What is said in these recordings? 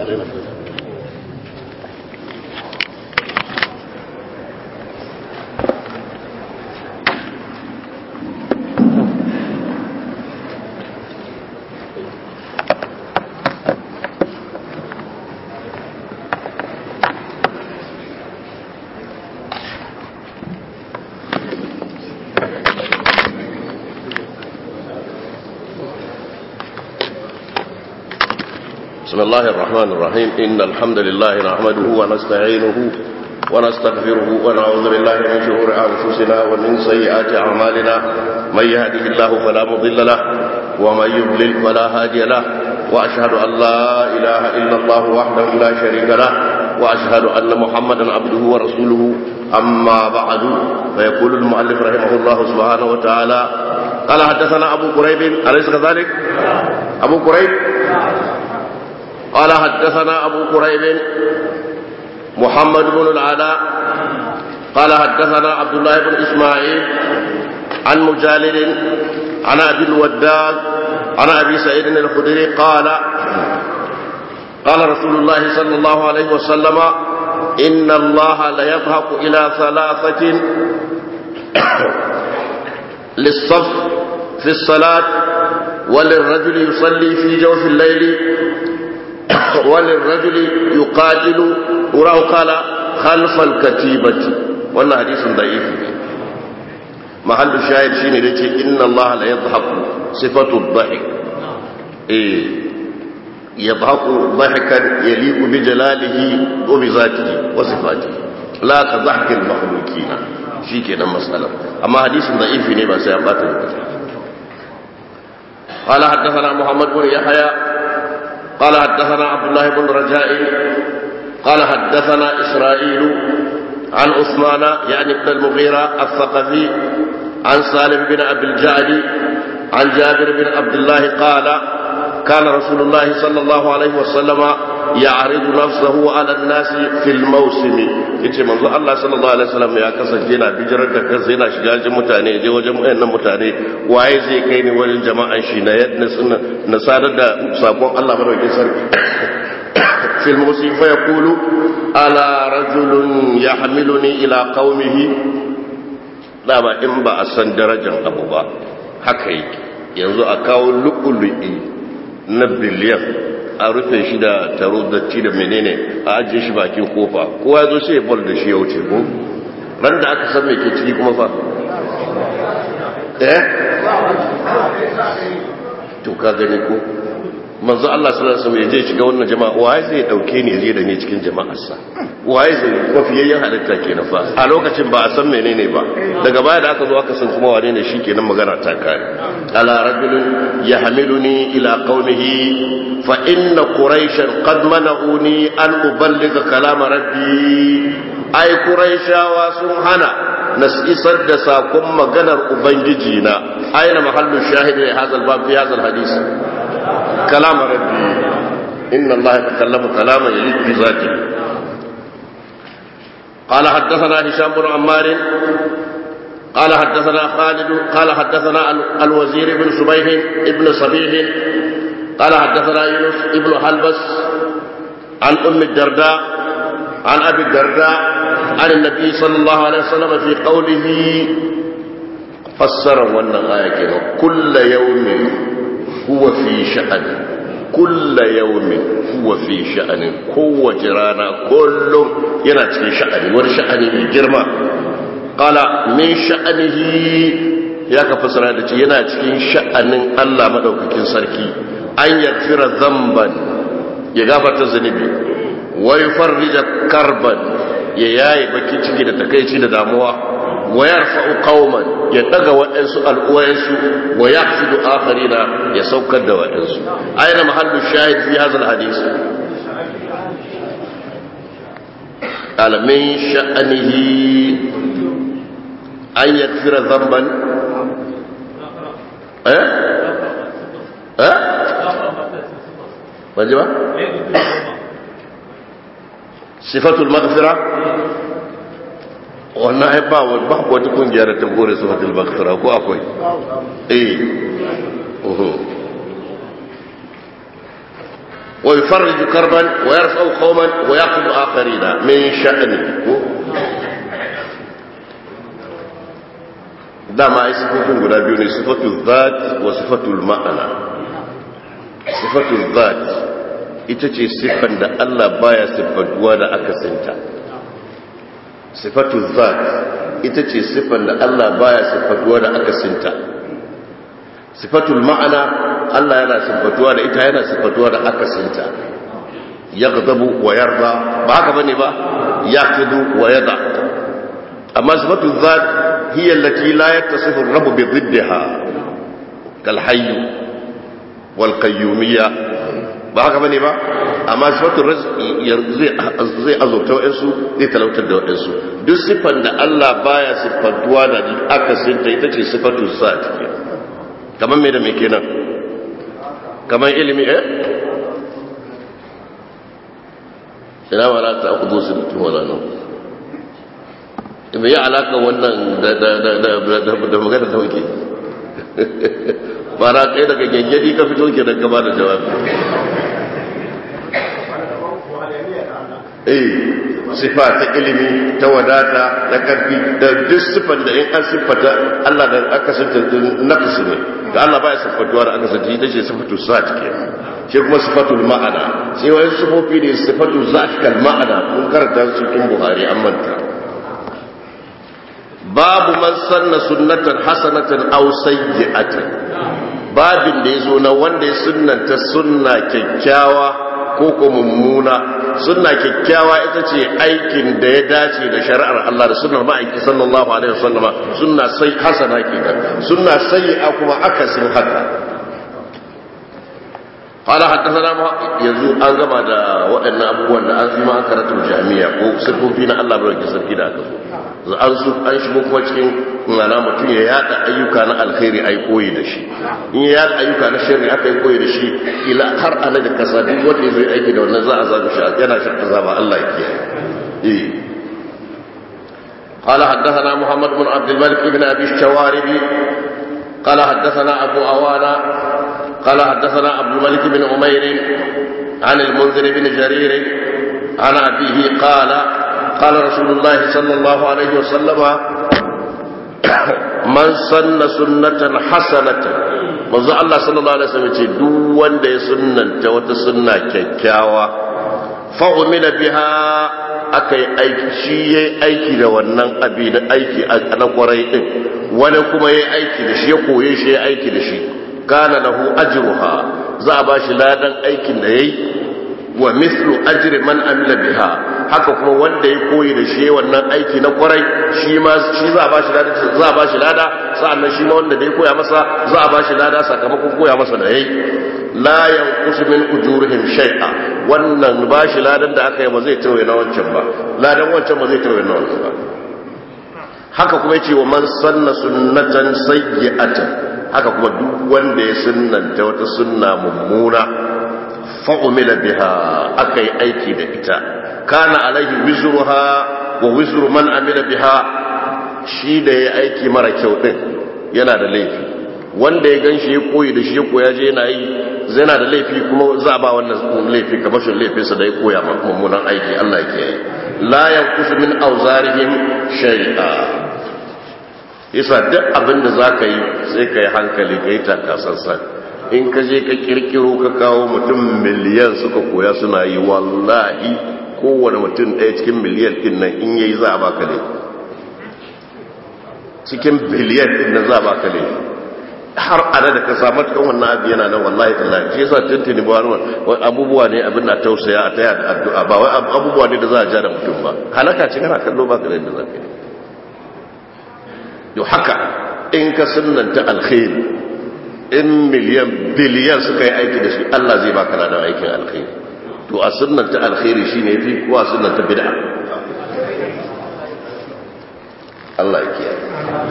بسم الله الرحمن الرحيم إن الحمد لله نحمده ونستعينه ونستغفره ونعوذ بالله من شرور أنفسنا ومن سيئات أعمالنا من يهده الله فلا مضل له ومن يضلل فلا هادي له وأشهد أن لا إله إلا الله وحده لا شريك له وأشهد أن محمدا عبده ورسوله أما بعد فيقول المؤلف رحمه الله سبحانه وتعالى قال حدثنا أبو قريب أليس كذلك؟ أبو قريب قال حدثنا أبو قريب محمد بن العلاء قال حدثنا عبد الله بن إسماعيل عن مجالد عن أبي الوداد عن أبي سعيد الخدري قال قال رسول الله صلى الله عليه وسلم إن الله ليضحك إلى ثلاثة للصف في الصلاة وللرجل يصلي في جوف الليل وللرجل يقاتل وراه قال خلف الكتيبة wannan hadisin da'if ne mahallu shahid shine da ce inna allaha la yadhaku sifatu dhahik eh yadhaku dhahikan yaliqu bi jalalihi wa bi zatihi wa sifatihi la ka dhahki al makhluqina shikenan mas'alar amma hadisin da'if ne ba sai an bata lokaci قال حدثنا محمد بن يحيى قال حدثنا عبد الله بن رجاء قال حدثنا إسرائيل عن عثمان يعني ابن المغيرة الثقفي عن سالم بن أبي الجعد عن جابر بن عبد الله قال كان رسول الله صلى الله عليه وسلم يعرض نفسه على الناس في الموسم yace manzo Allah sallallahu alaihi wasallam ya kasance yana bijirar da kansa yana shiga wajen mutane je wajen wayannan mutane waye zai kai ni wajen jama'an shi na yadda na sadar da sakon Allah madaukakin sarki في الموسم فيقول ألا رجل يحملني إلى قومه لا با إن با أسن درجة أبو با haka yake yanzu a kawo lu'ulu'i na biliyan a rufe shi da taro da ci da menene a ajiye shi bakin kofa kowa zo sai bol da shi ya wuce ko ran da aka san me ke ciki kuma fa eh to ka gani ko manzo Allah sallallahu alaihi wasallam ya je shiga wannan jama'a waye zai dauke ni je da ni cikin jama'arsa waye zai kofiyayyen halitta kenan fa a lokacin ba a san menene ba daga baya da aka zo aka san kuma wane ne shikenan magana ta kare ala rajulun yahmiluni ila qaumihi fa inna quraishan qad mana'uni an uballigha kalama rabbi ai quraishawa sun hana na isar da sakon maganar ubangiji na aina mahallu shahidi hadha al-bab fi hadha al-hadith كلام ربي إن الله يتكلم كلاما يليق بذاته قال حدثنا هشام بن عمار قال حدثنا خالد قال حدثنا الوزير بن صبيح ابن صبيح قال حدثنا يونس ابن حلبس عن أم الدرداء عن أبي الدرداء عن النبي صلى الله عليه وسلم في قوله فسر ون كل يوم huwa fi sha'ani kulla yawmin huwa fi sha'anin kowace rana kullum yana cikin sha'ani wani sha'ani mai girma qala min sha'anihi ya ka fasara da ce yana cikin sha'anin Allah madaukakin sarki an yaghfira dhanban ya gafarta zunubi wa yufarrija karban ya yaye baki ciki da takeici da damuwa wa yarfa'u qauman ya daga waɗansu al'uwayensu wa yaqsidu akharina ya saukar da waɗansu aina mahallu shahid fi hadha alhadith qala min sha'nihi an yaghfira dhanban eh eh wajiba sifatul maghfira wannan ai ba ba wata kungiya da ta gore su fatil bakhtara ko akwai eh uhu wa yufarriju karban wa yarfa'u qauman wa yaqidu akharina min sha'ni dama ai sifofin guda biyu ne sifatul zat wa sifatul ma'ana sifatul zat ita ce siffan da Allah baya siffantuwa da akasinta sifatul zat ita ce siffan da Allah baya siffantuwa da akasinta sifatul ma'ana Allah yana siffantuwa da ita yana siffantuwa da akasinta yaghdabu wa yarda ba haka bane ba yaqidu wa yada amma sifatul zat hiya allati la yattasifu ar-rabb bi dhiddiha kal hayy wal qayyumiyya ba haka bane ba amma sifatul rizqi zai azurta wa'ansu zai talautar da wa'ansu duk siffan da Allah baya siffantuwa da akasinta ita ce sifatul zat kamar me da me kenan kamar ilimi eh ina wala ta akudu su mutum wala nan me ya alaka wannan da da da da da magana da wuke ba na kai daga gyangyadi ka fito ke daga ba da jawabi eh sifa ta ilimi ta wadata na karfi da duk sifan da in an siffata Allah da aka santa naqsi ne da Allah baya siffatuwa da aka santa ita ce sifatu zat ke shi kuma sifatul ma'ana sai wani sifofi ne sifatu zat kal ma'ana kun karanta su cikin Buhari an manta babu man sanna sunnatan hasanatan aw sayyi'atan babin da yazo na wanda ya sunnanta sunna kyakkyawa ko ko mummuna sunna kyakkyawa ita ce aikin da ya dace da shari'ar Allah da sunnar ma'aiki sallallahu alaihi wasallam sunna sai hasana kenan sunna sayyi'a kuma akasin haka قال حدثنا yanzu an gama da waɗannan abubuwan da an fi ma karatu jami'a ko sirfofi na Allah bai sarki da aka so an su an shigo kuma cikin mana mutum ya yada ayyuka na alkhairi ai koyi da shi in ya yada ayyuka na sharri aka yi koyi da shi ila har ana da kasa duk wanda ya zo aiki da wannan za a zabi shi yana shi azaba Allah ya kiyaye eh قال حدثنا محمد بن عبد الملك بن ابي الشواربي قال حدثنا ابو اوانا قال حدثنا عبد الملك بن عمير عن المنذر بن جرير عن أبيه قال قال رسول الله صلى الله عليه وسلم من سن سنة حسنة manzo Allah sallallahu alaihi wasallam ce duk wanda ya sunnanta wata sunna kyakkyawa fa umila biha akai aiki shi yayi aiki da wannan abi da aiki na kwarai din wani kuma yayi aiki da shi ya koye shi yayi aiki da shi kana lahu ajruha za a bashi ladan aikin da yayi wa mithlu ajri man amila biha haka kuma wanda ya koyi da shi wannan aiki na kwarai shi ma shi za a bashi lada za a bashi lada sa'annan shi ma wanda da ya koya masa za a bashi lada sakamakon koya masa da yayi la yanqusu min ujurihim shay'a wannan bashi ladan da aka yi ba zai tawaye na wancan ba ladan wancan ba zai tawaye na wancan ba haka kuma yace wa man sanna sunnatan sayyi'atan haka kuma duk wanda ya sunnanta wata sunna mummuna fa'umila biha aka yi aiki da ita kana alaihi wizruha wa wizru man amila biha shi da ya aiki mara kyau din yana da laifi wanda ya ganshi ya koyi da shi ya koya je yana yi zai na da laifi kuma za a ba wannan laifi kamar shi laifinsa da ya koya mummunan aiki Allah ke yi la yankusu min auzarihim shay'a yasa duk abin da za ka yi sai ka yi hankali ka yi takasassan in ka je ka kirkiro ka kawo mutum miliyan suka koya suna yi wallahi kowane mutum ɗaya cikin miliyan ɗin nan in yayi za a baka ne cikin biliyan ɗin nan za a baka ne har ana da ka samu cikin wannan abu yana nan wallahi tallahi shi yasa tuntuni ba wani abubuwa ne abin na tausaya a taya da addu'a ba wai abubuwa ne da za a ja da mutum ba halaka ce kana kallo ba ka da yadda za ka yi yau haka in ka sunanta alkhairi in miliyan biliyan suka yi aiki da shi Allah zai baka ladan aikin alkhairi to a sunanta alkhairi shine yafi ko a sunanta bid'a Allah ya kiyaye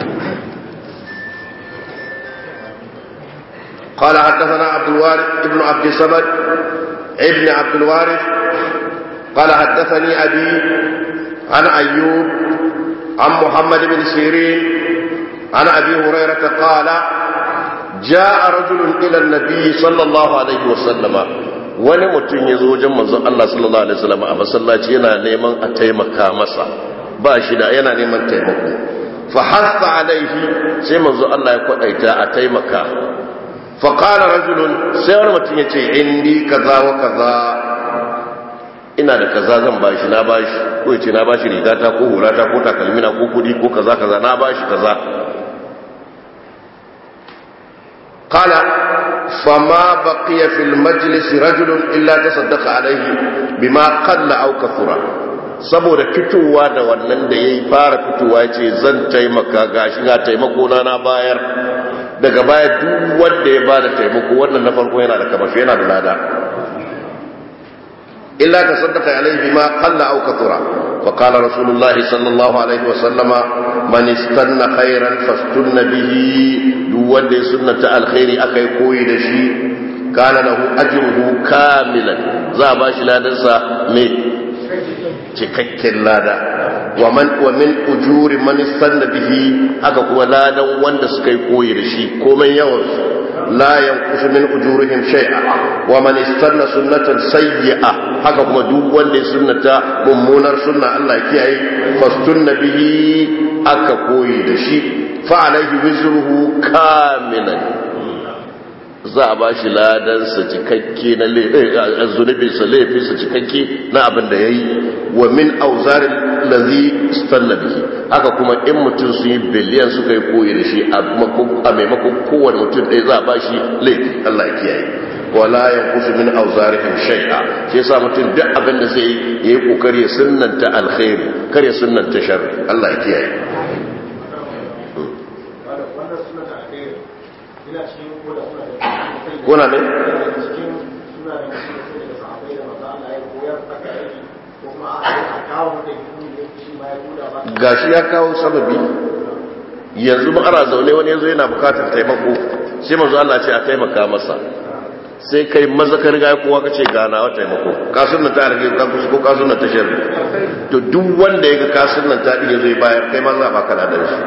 قال حدثنا عبد الوارث ابن عبد الصمد ابن عبد الوارث قال حدثني أبي عن أيوب عن محمد بن سيرين عن أبي هريرة قال جاء رجل إلى النبي صلى الله عليه وسلم wani mutum ya zo wajen manzon Allah sallallahu alaihi wasallam a masallaci yana neman a taimaka masa ba shi da yana neman taimako fa hasa alaihi sai manzo Allah ya kwadaita a taimaka fa qala rajulun sai wani mutum ya ce indi kaza wa kaza ina da kaza zan bashi na bashi ko ya ce na bashi rigata ko hulata ko takalmina ko kudi ko kaza kaza na bashi kaza qala fama baqiya fil majlis rajulun illa tasaddaqa alaihi bima qalla aw kathura saboda fitowa da wannan da yayi fara fitowa yace zan taimaka gashi ga taimako na na bayar daga baya duk wanda ya bada taimako wannan na farko yana da kamashi yana da lada illa tasaddaqa alaihi bima qalla aw kathura wa qala rasulullahi sallallahu alaihi wa sallama man istanna khairan fastunna bihi duk wanda ya sunnata alkhairi akai koyi da shi kana lahu ajruhu kamilan za ba shi ladansa me cikakken lada wa man wa min ujuri man istanna bihi haka kuma ladan wanda suka yi koyi da shi komai yawan la yanqusu min ujurihim shay'a wa man istanna sunnatan sayyi'a haka kuma duk wanda ya sunnata mummunar sunna Allah ya kiyaye fastunna bihi aka koyi da shi fa alaihi wizruhu kamilan za a ba shi ladansa cikakke na zunubinsa laifinsa cikakke na abin da ya yi wa min auzarin lazi stalla bihi haka kuma in mutum su yi biliyan suka yi koyi da shi a maimakon kowane mutum ɗaya za a ba shi laifi Allah ya kiyaye wala ya kusa min auzarihim shay'a shi yasa mutum duk abin da zai yi yayi kokari ya sunnanta alkhairi kar ya sunnanta sharri Allah ya kiyaye kuna ne gashi ya kawo sababi yanzu ba ana zaune wani yanzu yana bukatar taimako sai manzo Allah ce a taimaka masa sai kai maza ka riga kowa kace gana wa taimako kasun nan ta rage ka kusa ko kasun nan ta sharri to duk wanda yaga kasun nan ta dige zai bayar kai ma za baka da shi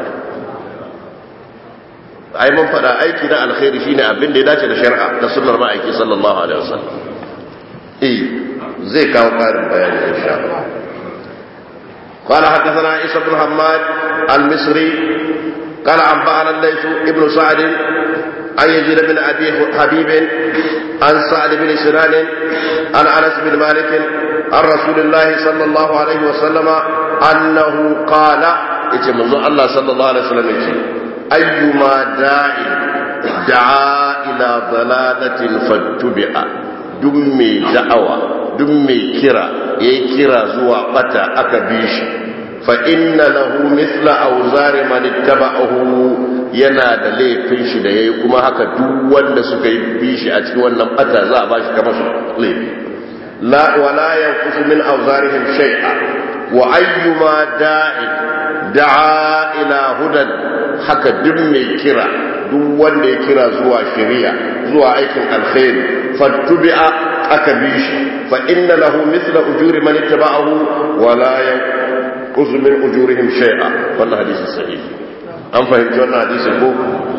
ai mun fada aiki na alkhairi shine abin da ya dace da shari'a da sunnar ma'aiki sallallahu alaihi wasallam eh zai kawo karin bayani insha Allah قال حدثنا عيسى بن حماد المصري قال أنبأنا الليث ابن سعد عن يزيد بن أبي حبيب عن سعد بن سنان عن أنس بن مالك عن رسول الله صلى الله عليه وسلم أنه قال إتمنى الله صلى الله عليه وسلم أيما داع دعا إلى ضلالة فاتبع دمي دعوة دمي كرا يكرا زوا قتا أكبيش فإن له مثل أوزار من اتبعه yana da laifin shi da ya yi kuma haka duk wanda suka yi bi shi a cikin wannan bata za a ba shi kamar su laifi wala yanqusu min awzarihim shay'a wa ayyuma da'i da'a ila hudan haka duk mai kira duk wanda ya kira zuwa shari'a zuwa aikin alkhairi fattubi'a aka bi shi fa inna lahu mithla ujuri man ittaba'ahu wa la yanqusu min ujurihim shay'a wannan hadisi sahihi an fahimci wannan hadisin ko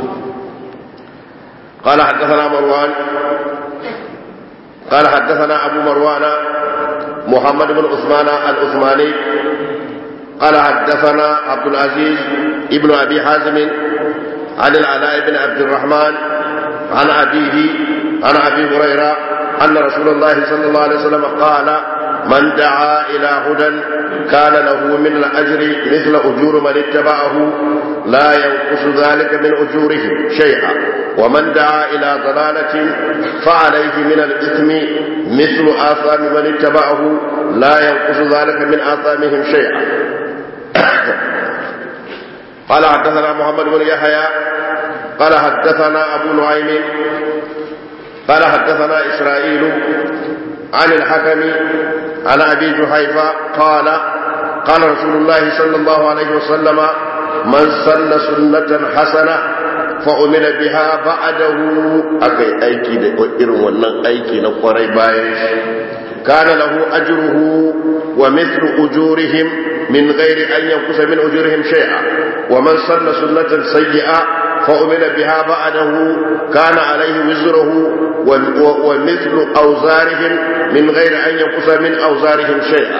قال حدثنا مروان قال حدثنا أبو مروان محمد بن عثمان العثماني قال حدثنا عبد العزيز ابن أبي حازم عن العلاء بن عبد الرحمن عن أبيه عن أبي هريرة أن رسول الله صلى الله عليه وسلم قال من دعا إلى هدى كان له من الأجر مثل أجور من اتبعه لا ينقص ذلك من أجورهم شيئا ومن دعا إلى ضلالة فعليه من الإثم مثل آثام من اتبعه لا ينقص ذلك من آثامهم شيئا قال حدثنا محمد بن يحيى قال حدثنا أبو نعيم قال حدثنا إسرائيل عن الحكم عن أبي جحيفة قال قال رسول الله صلى الله عليه وسلم من سن سنة حسنة فأمن بها بعده أكي أيكي إرن ونن أيكي نقري بايش كان له أجره ومثل أجورهم من غير أن ينقص من أجورهم شيئا ومن سن سنة سيئة فأمن بها بعده كان عليه وزره ومثل أوزارهم من غير أن ينقص من أوزارهم شيئا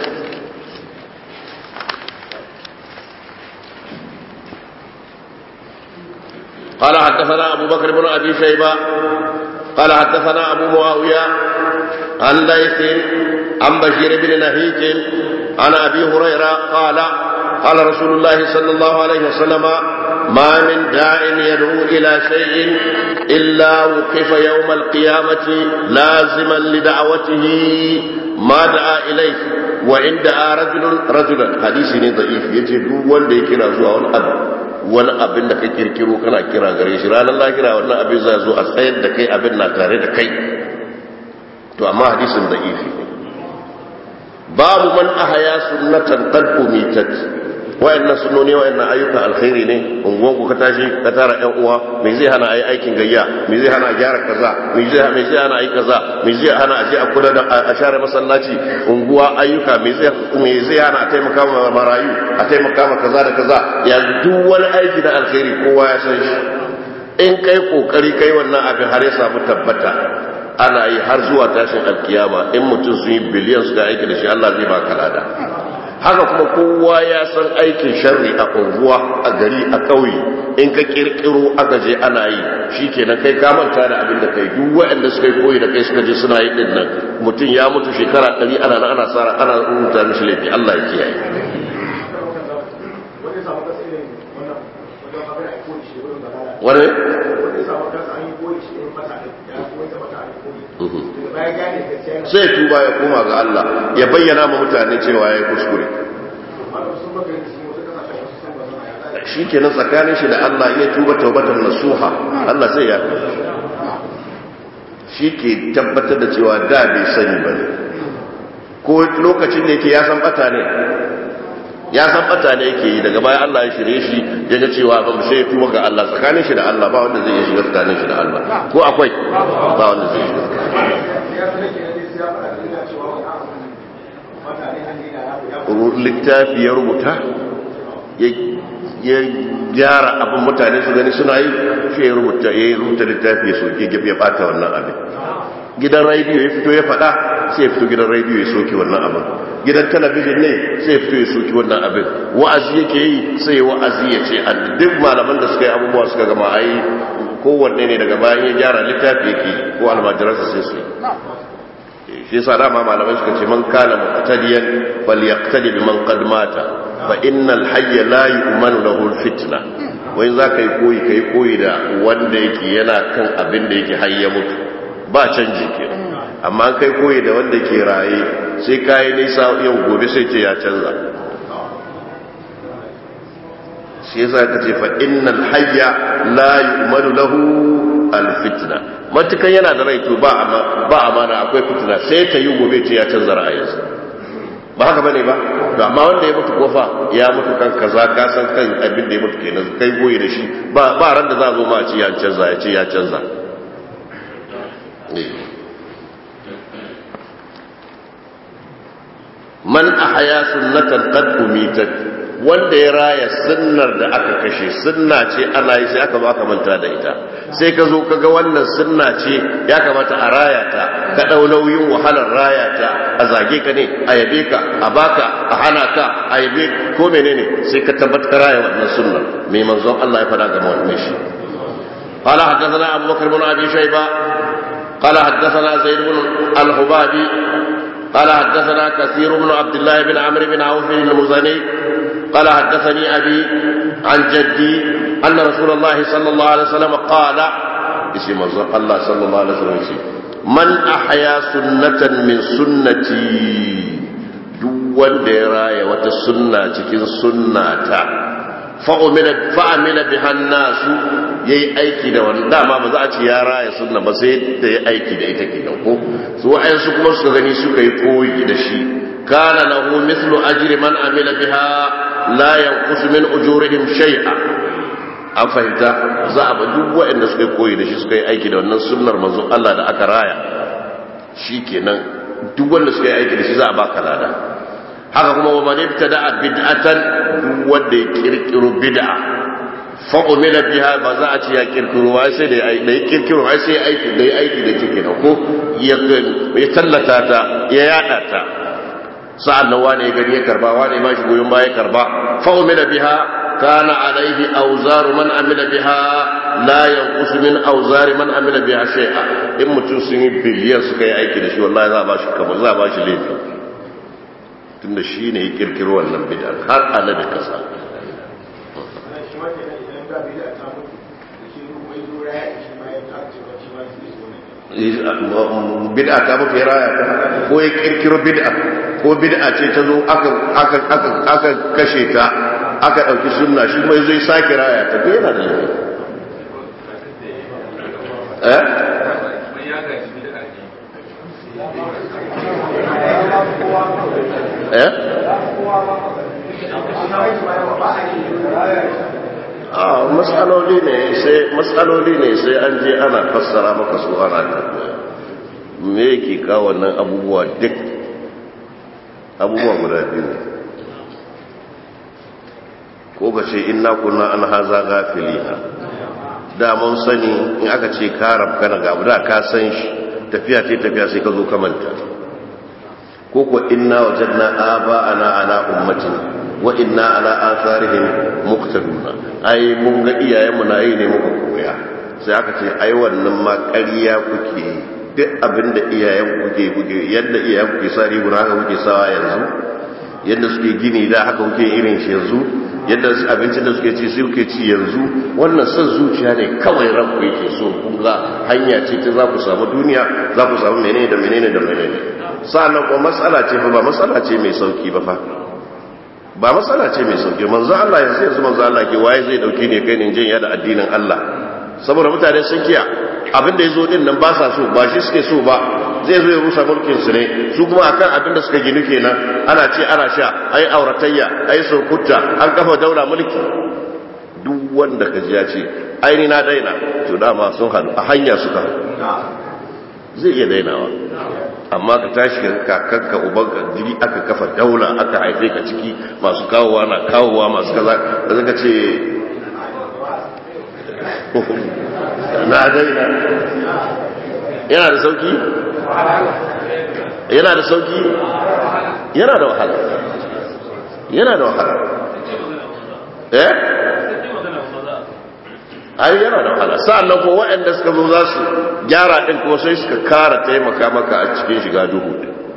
قال حدثنا أبو بكر بن أبي شيبة قال حدثنا أبو معاوية عن ليث عن بشير بن نهيك عن أبي هريرة قال قال رسول الله صلى الله عليه وسلم ما من داع يدعو إلى شيء إلا وقف يوم القيامة لازما لدعوته ما دعا إليه وإن دعا رجل رجلا حديث ضعيف يجي دو wanda ya kira zuwa wani abu wani abin da ka kirkiro kana kira gare shi ranar lahira wannan abin za zo a tsayar da kai abin na tare da kai to amma hadisin da'ifi ne babu man ahaya sunnatan qad umitat wayannan sunnoni wayannan ayyuka alkhairi ne unguwan ku ka tashi ka tara ƴan uwa me zai hana ayi aikin gayya me zai hana a gyara kaza me zai me zai hana ayi kaza me zai hana a je a kula da a share masallaci unguwa ayyuka me zai me zai hana a taimaka ma marayu a taimaka ma kaza da kaza ya duk wani aiki da alkhairi kowa ya san shi in kai kokari kai wannan abin har ya samu tabbata ana yi har zuwa tashin alkiyama in mutum sun yi biliyan suka aiki da shi Allah zai baka lada haka kuma kowa ya san aikin sharri a unguwa a gari a ƙauye in ka kirkiro aka je ana yi shikenan kai ka manta da abin da kai duk waɗanda suka yi koyi da kai suka je suna yi din nan mutum ya mutu shekara ɗari ana nan ana sara ana rubuta mishi laifi Allah ya kiyaye wani sai tuba ya koma ga Allah ya bayyana ma mutane cewa ya yi kuskure shi ke nan tsakanin shi da Allah ya tuba taubatar nasuha Allah sai ya fi shi ke tabbatar da cewa da bai sani ba ne ko lokacin da yake ya san bata ne ya san bata ne yake yi daga baya Allah ya shirye shi ya ga cewa ba mu sai tuba ga Allah tsakanin shi da Allah ba wanda zai iya shiga tsakanin shi da Allah ko akwai ba wanda zai shiga littafi ya rubuta ya gyara abin mutane su gani suna yi shi ya rubuta ya yi rubuta littafi ya soke ya bata wannan abin gidan rediyo ya fito ya fada sai ya fito gidan rediyo ya soke wannan abin gidan talabijin ne sai ya fito ya soke wannan abin wa'azi yake yi sai ya wa'azi ya ce a duk malaman da suka yi abubuwa suka gama a yi kowanne ne daga bayan ya gyara littafi yake ko almajiransa sai su yi shi yasa dama malamai suka ce man kana muqtadiyan falyaqtadi biman qad mata fa innal hayya la yu'manu lahu alfitna wai za ka yi koyi kai koyi da wanda yake yana kan abin da yake hayya mutu ba canji ke amma kai koyi da wanda yake raye sai kai nisa yau gobe sai ce ya canza shi yasa ka ce fa innal hayya la yu'manu lahu alfitna matukan yana da rai to ba ba amana akwai fitina sai ta yi gobe ce ya canza ra'ayinsa ba haka bane ba to amma wanda ya mutu kofa ya mutu kan kaza ka san kan abin da ya mutu kenan kai goyi da shi ba ba ran da za a zo ma a ce ya canza ya ce ya canza man ahya sunnatan qad umitat wanda ya raya sunnar da aka kashe sunna ce ana yi sai aka zo aka manta da ita sai ka zo ka ga wannan sunna ce ya kamata a raya ta ka ɗau nauyin wahalar raya ta a zage ka ne a yabe ka a baka a hana ka a yabe ko menene sai ka tabbatar raya wannan sunnar mai manzon Allah ya faɗa ga wannan shi قال حدثنا أبو بكر بن أبي شيبة قال حدثنا زيد بن الحبابي قال حدثنا كثير بن عبد الله بن عمرو بن عوف المزني قال حدثني أبي عن جدي أن رسول الله صلى الله عليه وسلم قال اسم الله صلى الله عليه وسلم من أحيا سنة من سنتي دون دراية وتسنة تكين سنة fa'amila bihan nasu ya yi aiki da wani dama ba za a ce ya raya sunna ba sai da ya aiki da ita ke ko su wa'yansu kuma suka gani suka yi koyi da shi kana lahu mislu ajri man amila biha la yanqusu min ujurihim shay'a an fahimta za a ba duk waɗanda suka yi koyi da shi suka yi aiki da wannan sunnar manzon Allah da aka raya shikenan duk wanda suka yi aiki da shi za a baka lada haka kuma wa man ibtada bid'atan duk wanda ya kirkiro bid'a fa'umila biha ba za a ce ya kirkiro ba sai da ya kirkiro ai sai aiki da ya aiki da take da ko ya tallata ta ya yada ta sa'an nan wane ya gani ya karba wane ba shi goyon baya karba fa'umila biha kana alaihi auzar man amila biha la yanqusu min auzar man amila biha shay'a in mutum sun yi biliyan suka yi aiki da shi wallahi za a ba shi kamar za a ba shi laifi tunda shi ne ya kirkiro wannan bid'a har ana da kasa bid'a ta mutu ya raya ta ko ya kirkiro bid'a ko bid'a ce ta zo aka kashe ta aka ɗauki sunna shi mai zai sake raya ta yana da laifi eh eh a matsaloli ne sai matsaloli ne sai an je ana fassara maka su ana me yake kawo wannan abubuwa duk abubuwa guda biyu ne ko ka ce inna kunna an haza gafilina da mun sani in aka ce ka rabkana ga da ka san shi tafiya ce tafiya sai ka zo ka manta ko ko inna wajadna aba ana ala ummatin wa inna ala atharihim muqtaduna ai mun ga iyayenmu na yi ne muka koya sai aka ce ai wannan ma ƙarya kuke duk abinda iyayen kuke kuke yadda iyayen kuke sa riguna haka kuke sawa yanzu yadda suke gini da haka kuke irin shi yanzu yadda abincin da suke ci sai kuke ci yanzu wannan son zuciya ne kawai ranku yake so kun ga hanya ce ta za ku samu duniya za ku samu menene da menene da menene sa'annan kuma matsala ce fa ba matsala ce mai sauki ba fa ba matsala ce mai sauki manzo Allah yanzu yanzu manzo Allah ke waye zai dauki ne kai ne jin ya da addinin Allah saboda mutane sun kiya abin da yazo din nan ba sa so ba shi suke so ba zai zo ya rusa mulkin su ne su kuma akan abin da suka ginu kenan ana ce ana sha ai auratayya ai sokuta an kafa daula mulki duk wanda ka ji ya ce ai ni na daina to dama sun hadu a hanya suka zai iya dainawa amma ka tashi kakanka ubanka jiri aka kafa daula aka haife ka ciki masu kawowa na kawowa masu kaza da zaka ce na daina yana da sauki yana da sauki yana da wahala yana da wahala eh ai yana da wahala sa'annan ko waɗanda suka zo za su gyara ɗin kuma sai suka kara taimaka maka a cikin shiga duhu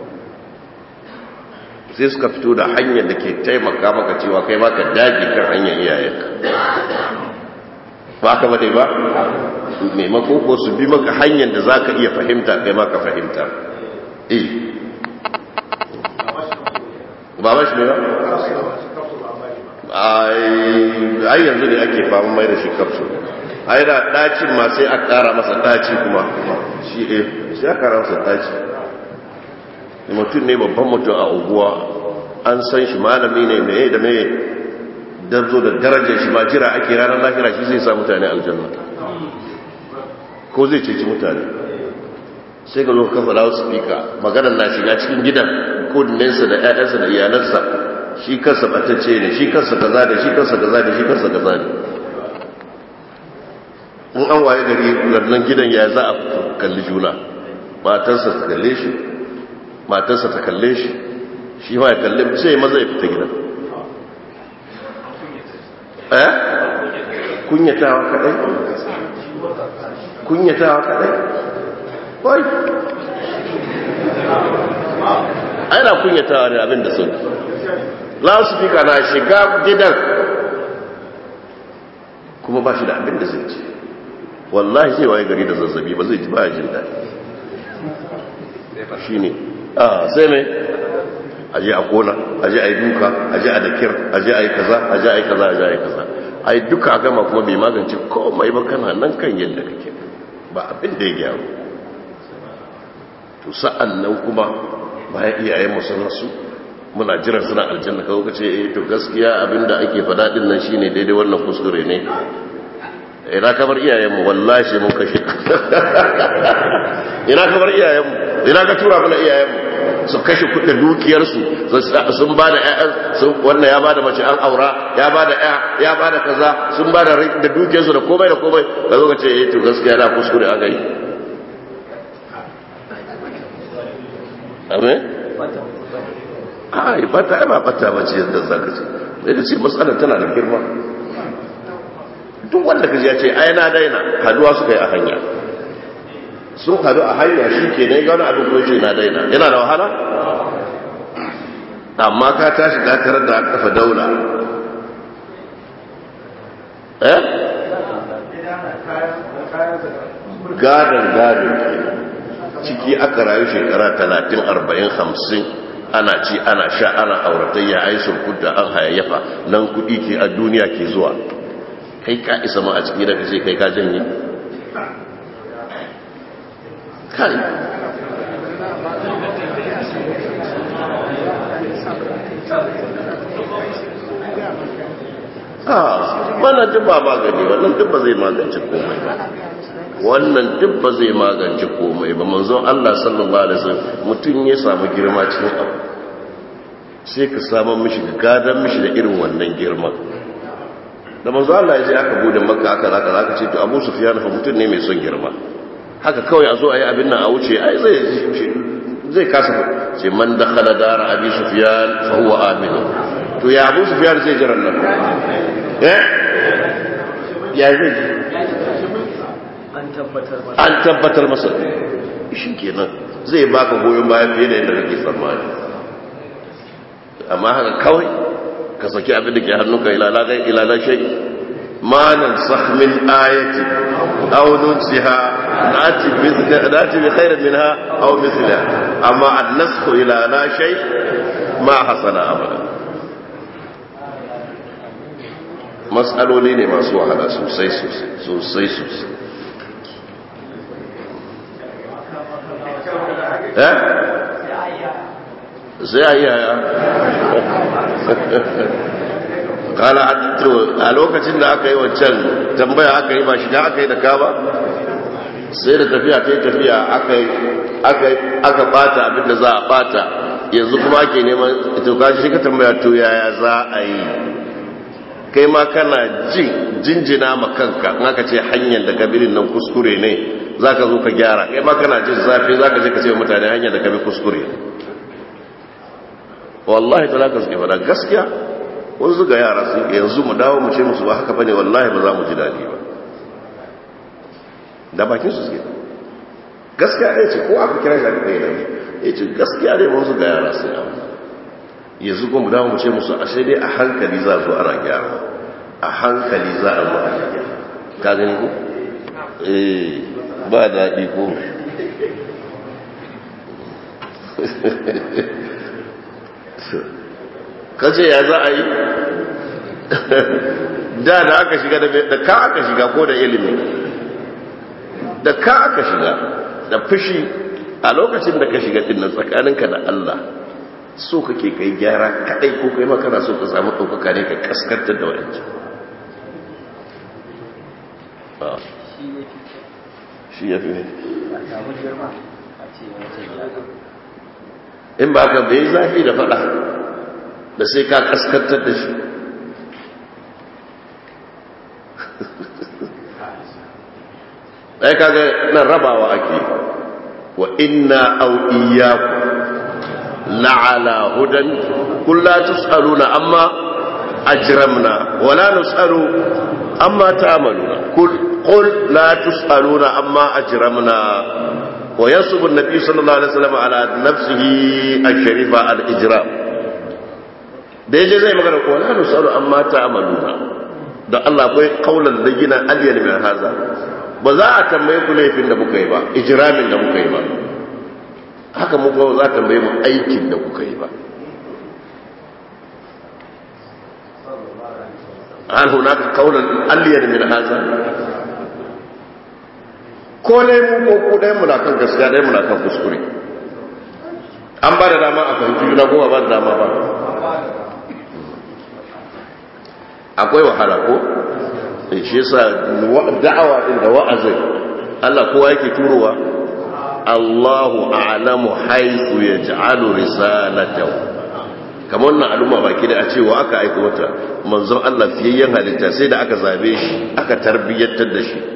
sai suka fito da hanyar da ke taimaka maka cewa kai maka dage kan hanyar iyayenka ba ka bane ba maimakon ko su bi maka hanyar da za ka iya fahimta kai maka fahimta eh ba ba shi ne ba ai yanzu ne ake fama mai da shi kafso ai da dacin ma sai a kara masa daci kuma shi eh sai a kara masa daci mutum ne babban mutum a unguwa an san shi malami ne mai da mai darzo da darajar shi ma jira ake ranar lahira shi zai sa mutane aljanna ko zai ceci mutane sai ga zo kafa lawo speaker maganar na shiga cikin gidan kodinensa da 'ya'yansa da iyalansa shi kansa batacce ne shi kansa kaza da shi kansa kaza da shi kansa kaza ne in an waye gari lannan gidan ya za a kalli juna matarsa ta kalle shi matarsa ta kalle shi shi ma ya kalle sai maza ya fita gidan eh kunyatawa kadai kunyatawa kadai wai ana kunyatawa ne abin da sun lasifika na shiga gidan kuma ba shi da abin da zai ce wallahi zai waye gari da zazzabi ba zai ji ba jin daɗi shi ne a sai mai aje a kona aje a yi duka aje a dakir aje a yi kaza aje a yi kaza aje a yi kaza a yi duka a gama kuma bai magance komai ba kana nan kan yadda kake ba abin da ya gyaru to sa'an nan kuma bayan iyayen sun rasu muna jiran suna aljanna kawo ka ce eh to gaskiya abinda ake fada din nan shine daidai wannan kuskure ne ina kamar iyayenmu wallahi sai mun kashe ina kamar iyayenmu ina ka tura mana iyayenmu su kashe kudin dukiyarsu sun ba da wannan ya ba da mace an aura ya ba da ya ba da kaza sun ba da dukiyarsu da komai da komai da zo ka ce eh to gaskiya na kuskure aka yi amin ai bata ai ba bata ba ce yadda zaka ce sai ce matsalar tana da girma duk wanda kaji ya ce ai na daina haduwa suka yi a hanya sun hadu a hanya shi ke ne gano abin ko ce na daina yana da wahala amma ka tashi ka tarar da an kafa daula eh gadon gadon ciki aka rayu shekara talatin arba'in hamsin ana ci ana sha ana auratayya ai surkuta an hayayyafa nan kuɗi ke a duniya ke zuwa kai ka isa ma a ciki da kace kai ka janye kai ah wannan duk ba magani wannan duk ba zai magance komai ba wannan duk ba zai magance komai ba manzon Allah sallallahu alaihi wasallam mutun ya samu girma cikin abu sai ka samu mishi gadan mishi da irin wannan girman da manzon Allah ya je aka bude makka aka zaka zaka ce to Abu Sufyan fa mutun ne mai son girma haka kawai a zo a yi abin nan a wuce ai zai zai kasa ce man dakhala dara Abi Sufyan fa huwa aminu to ya Abu Sufyan zai jiran nan eh ya zai an tabbatar masa shi kenan zai baka goyon bayan fiye da yadda kake tsammani amma haka kawai ka saki abin da ke hannunka ilalagai ilala shai ma nan min ayati aw nunsiha nati bi nati bi khairin minha aw mithliha amma an-nasxu ila la shay ma hasana abada mas'aloli ne masu wahala sosai sosai sosai sosai eh sai a yi yaya kala a lokacin da aka yi waccan tambaya aka yi ba shiga aka yi da ka ba sai da tafiya ta yi tafiya aka bata abinda za a bata yanzu kuma ake neman ito kaji shi ka tambaya to yaya za a yi kai ma kana jin jinjina ma kanka in aka ce hanyar da kabirin nan kuskure ne za ka zo ka gyara kai ma kana jin zafi za ka je ka ce mutane hanyar da kabi kuskure wallahi ta laka suke fada gaskiya wasu zuga yara su yanzu mu dawo mu ce musu ba haka bane wallahi ba za mu ji daɗi ba da bakin su suke gaskiya ɗaya ce ko aka kira shi aka kai nan ya ce gaskiya ɗaya mun zuga yara su yawa yanzu kuma dawo mu ce musu ashe dai a hankali za zo ana gyara a hankali za a zo ana gyara ka gani ko eh ba daɗi ko kace ya za a yi da da aka shiga da ka aka shiga ko da ilimi da ka aka shiga da fushi a lokacin da ka shiga dinnan tsakaninka da Allah so kake kai gyara kadai ko kai ma kana so ka samu ɗaukaka ne ka kaskantar da wadancan shi ya fi ne in ba ka bai zafi da fada da sai ka kaskantar da shi ɗaya kaga nan rabawa ake wa inna au iyaku la'ala hudan kulla tus'aluna amma ajramna wala nus'alu amma ta'maluna kul qul la tus'aluna amma ajramna wa yasubu an-nabi sallallahu alaihi wasallam ala nafsihi ash-sharifa al-ijram da yaje zai magana ko la nus'alu amma ta'maluna da Allah akwai kaulan layyina alyan min haza ba za a tambaye ku laifin da muka yi ba ijramin da muka yi ba haka mu kuma za a tambaye mu aikin da kuka yi ba hal hunaka kaulan alyan min haza ko ne mu ko ku dai mu na kan gaskiya dai mu na kan kuskure an ba da dama a fahimci juna ko ba da dama ba akwai wahala ko shi yasa da'awa din da wa'azin Allah kowa yake turowa Allahu a'lamu haythu yaj'alu risalatahu kamar wannan al'umma baki da a cewa aka aika wata manzon Allah fiyayyen halitta sai da aka zabe shi aka tarbiyyantar da shi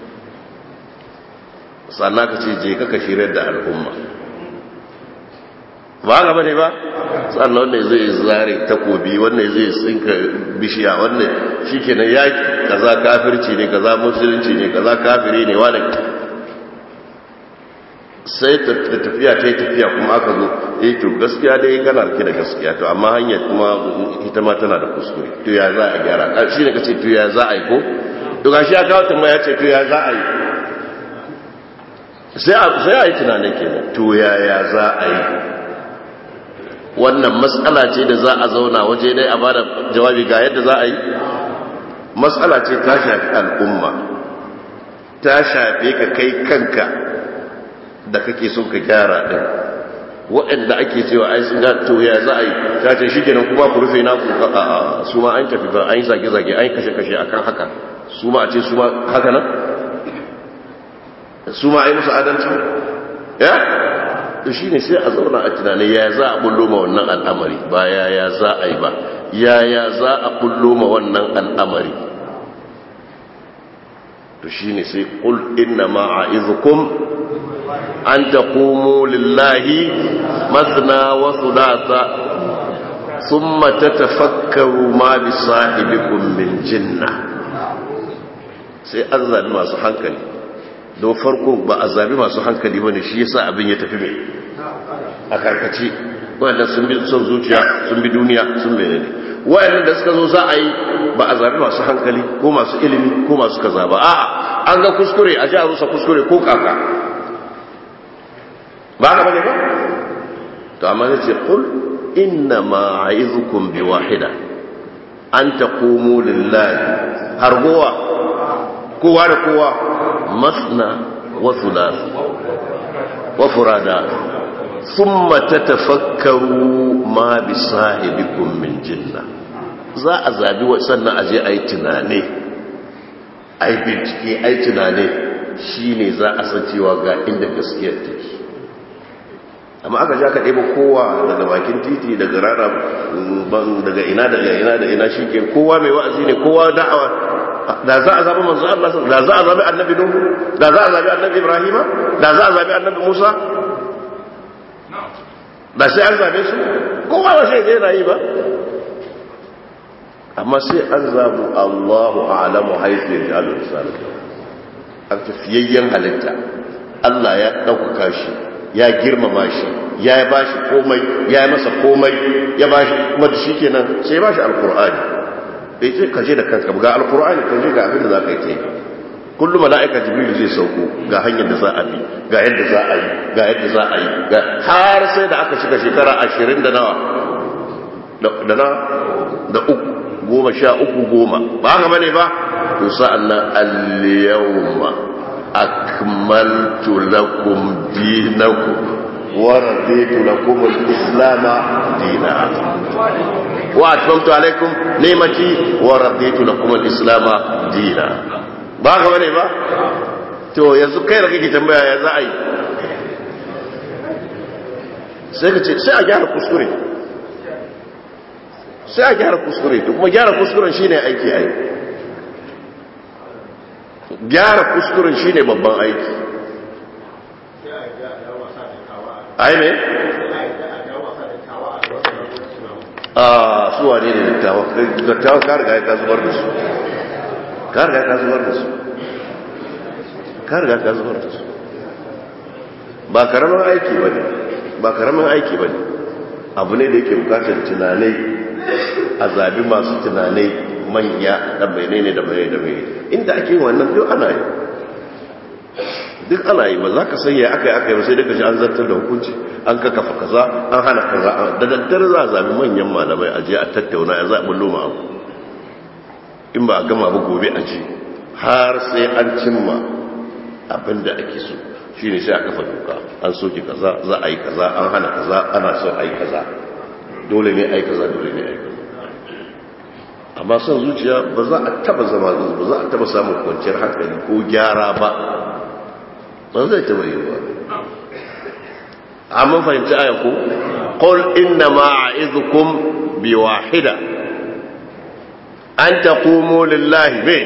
sannan ka ce je kaka shirar da al'umma ba ga bane ba sannan wanda zai zare takobi wanda zai tsinka bishiya wanda shikenan yaki kaza kafirci ne kaza musulunci ne kaza kafiri ne wanda sai ta tafiya ta yi tafiya kuma aka zo eh to gaskiya dai kana rike da gaskiya to amma hanyar kuma ita ma tana da kuskure to ya za a gyara shi ne kace to ya za a yi ko to gashi ya kawo tambaya ce to ya za a yi sai a yi tunanin kenan to ya ya za a yi wannan matsala ce da za a zauna waje dai a bada jawabi ga yadda za a yi matsala ce ta shafi al'umma ta shafe ka kai kanka da kake son ka gyara din waɗanda ake cewa ai sun ga to ya za a yi ta ce shi kenan kuma ku rufe naku a su ma an tafi ba an yi zage-zage an yi kashe-kashe akan haka su ma a ce su ma haka nan su ma a yi musu adalci ya to shi ne sai a zauna a tunani ya za a bullo ma wannan al'amari ba ya ya za a yi ba ya ya za a bullo ma wannan al'amari to shi ne sai ƙul inna ma'a'izukum an ta komo lillahi masna wasu lasa sun mata tafakkaru ma bi sahibikun min jinna sai an zabi masu hankali don farko ba a zabi masu hankali ba ne shi yasa abin ya tafi mai a karkace waɗanda sun bi son zuciya sun bi duniya sun mene ne waɗanda da suka zo za a yi ba a zabi masu hankali ko masu ilimi ko masu kaza ba a'a an ga kuskure a ji a rusa kuskure ko kaka ba ka bane ba to amma ya ce kul inna ma a'izukum bi wahida an taqumu lillahi har gowa kowa da kowa masna wa thulath wa furada thumma tatafakkaru ma bi sahibikum min jinna za a zabi sannan a je ayi tunane ayi bincike ayi tunane shine za a san cewa ga inda gaskiyar take amma aka ja ka ɗaya kowa daga bakin titi daga rara daga ina daga ina da ina shi ke kowa mai wa'azi ne kowa da'awa da za a zaɓi manzo Allah da za a zaɓi annabi Nuhu da za a zaɓi annabi Ibrahima da za a zaɓi annabi Musa da sai an zaɓe su kowa ba sai zai rayu ba amma sai an zaɓi Allahu a'lamu haifu ya ji al-risala an tafiyayyen halitta Allah ya ɗaukaka shi ya girmama shi ya ba shi komai ya yi masa komai ya ba shi kuma da shi kenan sai ya ba shi alkur'ani bai ce ka je da kanka ga alkur'ani ka je ga abin da za ka yi ta yi kullum mala'ika jibril zai sauko ga hanyar da za a bi ga yadda za a yi ga yadda za a yi har sai da aka shiga shekara ashirin da nawa da na da uku goma sha uku goma ba haka bane ba to sa'an nan al-yawma akmaltu lakum dinakum wa raditu lakum al-islam dinan wa atmamtu alaykum ni'mati wa raditu lakum al-islam dinan ba ga bane ba to yanzu kai da kake tambaya ya za a yi sai ka ce sai a gyara kuskure sai a gyara kuskure to kuma gyara kuskuren shine aiki ai gyara kuskuren shine babban aiki ai me a suwa ne da dattawa dattawa ka riga ka zubar da su ka riga ka zubar da su ka riga ka zubar da su ba karamin aiki ba ne ba karamin aiki ba ne abu ne da yake bukatar tunanai a zabi masu tunanai manya da bayanai ne da bayanai da bayanai inda ake yin wannan duk ana yi duk ana yi ba za ka sanya aka yi aka yi sai daga shi an zartar da hukunci an kakafa kaza an hana kaza da daddare za a zabi manyan malamai a je a tattauna ya za a bullo ma abu in ba a gama ba gobe a ji har sai an cimma abin da ake so shi ne sai a kafa doka an soke kaza za a yi kaza an hana kaza ana son a yi kaza dole ne a yi kaza dole ne a yi kaza amma son zuciya ba za a taba zama ba za a taba samun kwanciyar hankali ko gyara ba ba zai taba yi ba amma fahimci ayan ku qul inna ma a'izukum bi wahida an taqumu lillahi bi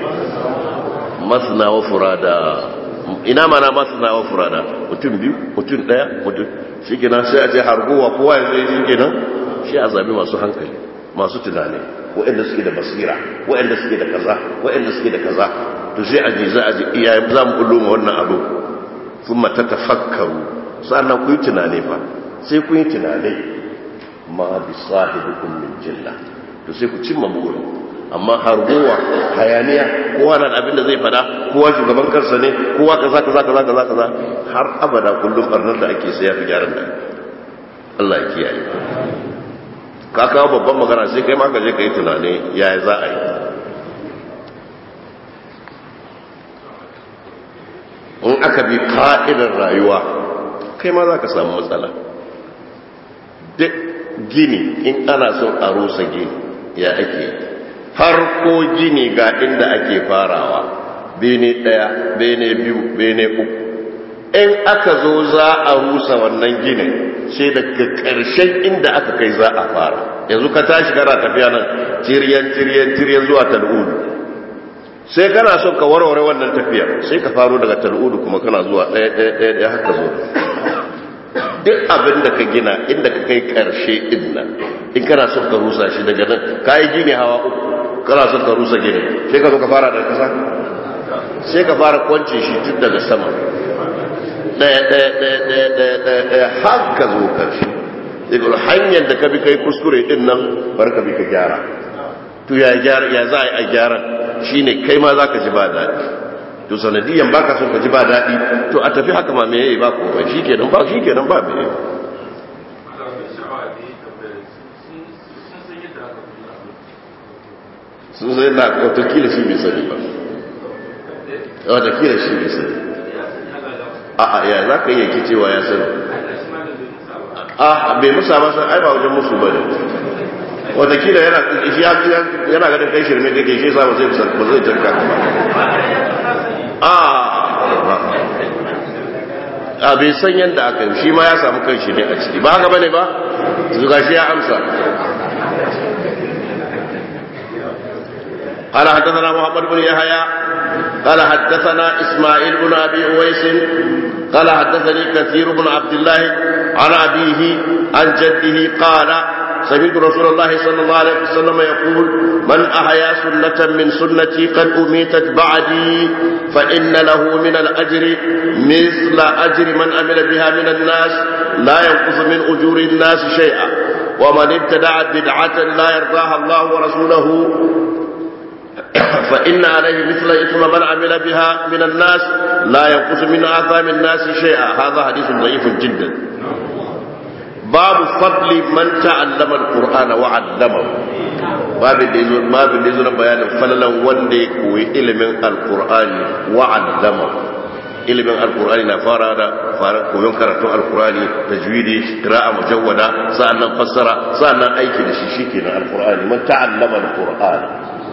masna wa furada ina mana masna wa furada mutum biyu mutum daya mutum shikenan sai a ce harguwa kowa ya zai shikenan shi a zabi masu hankali masu tunani waɗanda suke da basira waɗanda suke da kaza waɗanda suke da kaza to sai a ji za a ji iyaye za mu kullu wannan abu kuma ta tafakkaru sannan ku yi tunani fa sai ku yi tunani ma bi sahibikum min jilla to sai ku cimma burin amma hargowa hayaniya kowa na abin da zai fada kowa shugaban kansa ne kowa kaza kaza kaza kaza kaza har abada kullum barnar da ake sai ya fi gyaran da Allah ya kiyaye ka kawo babban magana sai kai ma ka je ka yi tunani yaya za a yi in aka bi ka'idar rayuwa kai ma za ka samu matsala duk gini in ana son a rusa gini ya ake yi farko gini ga inda ake farawa bene ɗaya bene biyu bene uku in aka zo za a rusa wannan ginin sai daga ƙarshen inda aka kai za a fara yanzu ka tashi kana tafiya nan tiriyan tiriyan tiriyan zuwa tal'udu sai kana son ka warware wannan tafiyar sai ka faro daga tal'udu kuma kana zuwa ɗaya ɗaya ɗaya ɗaya haka zo duk abin da ka gina inda ka kai ƙarshe ɗin nan in kana son ka rusa shi daga nan ka yi gini hawa uku kana son ka rusa gini sai ka zo ka fara daga kasa sai ka fara kwance shi tun daga sama ɗaya ɗaya ɗaya ɗaya ɗaya ɗaya ɗaya har ka zo karshe daga hanyar da ka bi kai kuskure din nan bar ka bi ka gyara to ya gyara ya za a yi a gyara shine kai ma za ka ji ba daɗi to sanadiyan ba ka son ka ji ba daɗi to a tafi haka ma me yayi ba komai shi kenan ba shi kenan ba me sun zai na watakila shi bai sani ba watakila shi bai sani a a ya za ka yi yanki cewa ya sani a bai musa masa ai ba wajen musu ba ne watakila yana ganin kai shirme kake shi sa ba zai ba zai jarka a a bai san yadda aka yi shi ma ya samu kan shi ne a ciki ba haka bane ba zuga shi ya amsa قال حدثنا محمد بن يحيى قال حدثنا اسماعيل بن ابي اويس قال حدثني كثير بن عبد الله عن ابيه عن جده قال سمعت رسول الله صلى الله عليه وسلم يقول من احيا سنه من سنتي قد اميتت بعدي فان له من الاجر مثل اجر من عمل بها من الناس لا ينقص من اجور الناس شيئا ومن ابتدع بدعه لا يرضاها الله ورسوله فإن عليه مثل إثم من عمل بها من الناس لا ينقص من آثام الناس شيئا هذا حديث ضعيف جدا باب فضل من تعلم القرآن وعلمه باب باب اللي بيان فللا وندي كوي علم القرآن وعلمه ilimin alkur'ani na fara da fara koyon karatun alkur'ani tajwidi qira'a mujawwada sa'annan fassara sa'annan aiki da shi shikenan alkur'ani man ta'allama alqur'ana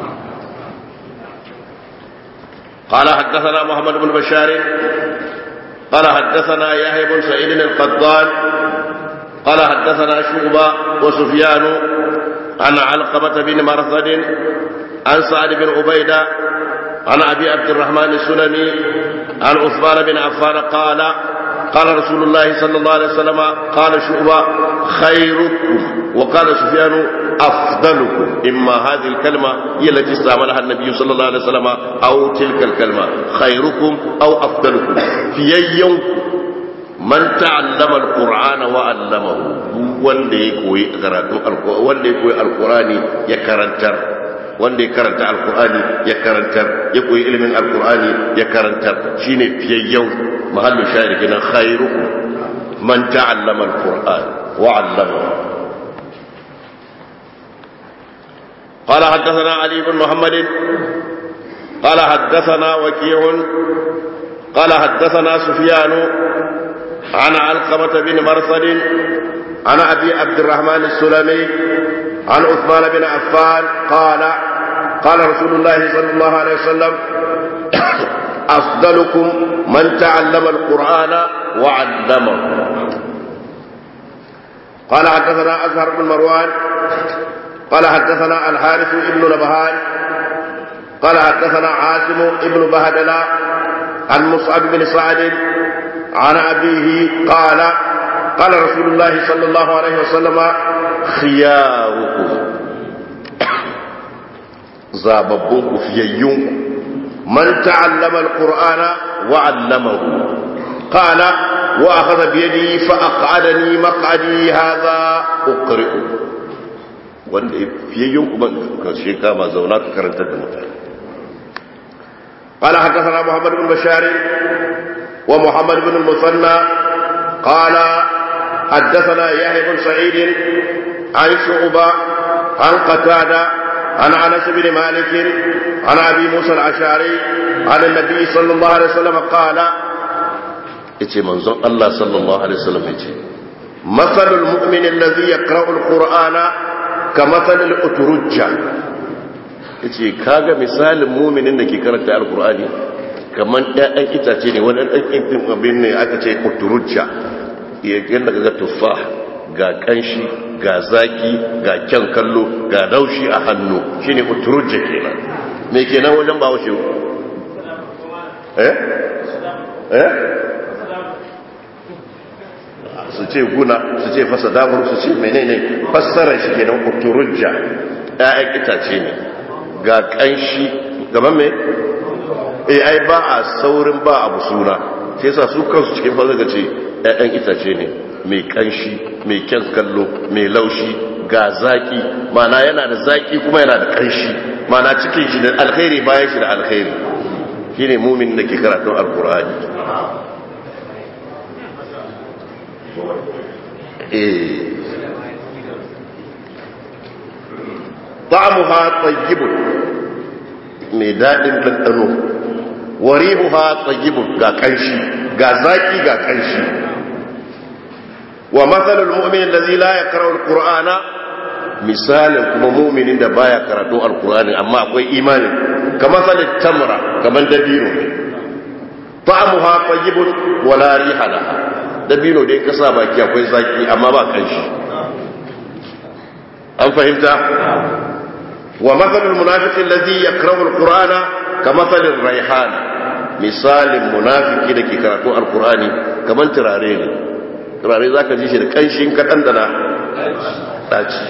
قال حدثنا محمد بن بشار قال حدثنا يحيى بن سعيد القطان قال حدثنا شعبة وسفيان عن علقمة بن مرثد عن سعد بن عبيدة عن أبي عبد الرحمن السلمي عن عثمان بن عفان قال قال رسول الله صلى الله عليه وسلم قال شعبة خيركم وقال سفيان أفضلكم إما هذه الكلمة هي التي استعملها النبي صلى الله عليه وسلم أو تلك الكلمة خيركم أو أفضلكم في يوم من تعلم القرآن وعلمه wanda ya koyi karatun wanda ya koyi alkurani ya karantar wanda ya karanta alkurani ya karantar ya koyi ilimin alkurani ya karantar shine fiyayyen mahallu shahid kenan khairukum man ta'allama alquran wa 'allamahu قال حدثنا علي بن محمد قال حدثنا وكيع قال حدثنا سفيان عن علقمة بن مرثد عن أبي عبد الرحمن السلمي عن عثمان بن عفان قال قال رسول الله صلى الله عليه وسلم أفضلكم من تعلم القرآن وعلمه قال حدثنا أزهر بن مروان قال حدثنا الحارث بن نبهان قال حدثنا عاصم بن بهدلة عن مصعب بن سعد عن أبيه قال قال رسول الله صلى الله عليه وسلم خياركم زاببونكم فييونكم من تعلم القرآن وعلمه قال وأخذ بيدي فأقعدني مقعدي هذا أقرئ wanda fiyayyun kuma ka shi kama zauna ka karantar da mutane قال حدثنا محمد بن بشار ومحمد بن المثنى قال حدثنا يحيى بن سعيد عن شعبة عن قتادة عن انس بن مالك عن ابي موسى الاشعري عن النبي صلى الله عليه وسلم قال yace manzon Allah sallallahu alaihi wasallam yace masalul mu'min alladhi yaqra'u alqur'ana kamathalil uturujja yace kaga misalin mu'minin da ke karanta alqur'ani kaman ɗayan itace ne wani ɗan abin ne aka ce uturujja yadda kaga tuffah ga kanshi ga zaki ga kyan kallo ga daushi a hannu shine uturujja kenan me kenan wajen ba washe eh eh su ce guna su ce fasa damar su ce menene fassarar shi kenan uturujja ƴaƴan itace ne ga kanshi gaban me eh ai ba a saurin ba abu suna sai yasa su kansu cikin fasa ga ce ƴaƴan itace ne mai kanshi mai kyan kallo mai laushi ga zaki mana yana da zaki kuma yana da kanshi mana cikin shi da alkhairi bayan shi da alkhairi shine mumin da ke karatun alkur'ani eh ta'amuha tayyibun mai daɗin ɗanɗano warihuha tayyibun ga kanshi ga zaki ga kanshi wa matsalul mu'min da la ya karar qur'ana misalin kuma mu'minin da baya karatu alqur'ani amma akwai imani kamar salit tamra kamar dabino ta'amuha tayyibun wa la riha laha dabino dai kasa baki akwai zaki amma ba kanshi an fahimta wa matsalul munafiqin ladhi yakrahu alqur'ana kamathalir rayhan misalin munafiki da ke karatu alqur'ani kamar turare ne turare za ka ji shi da ƙanshin kaɗan da na ɗaci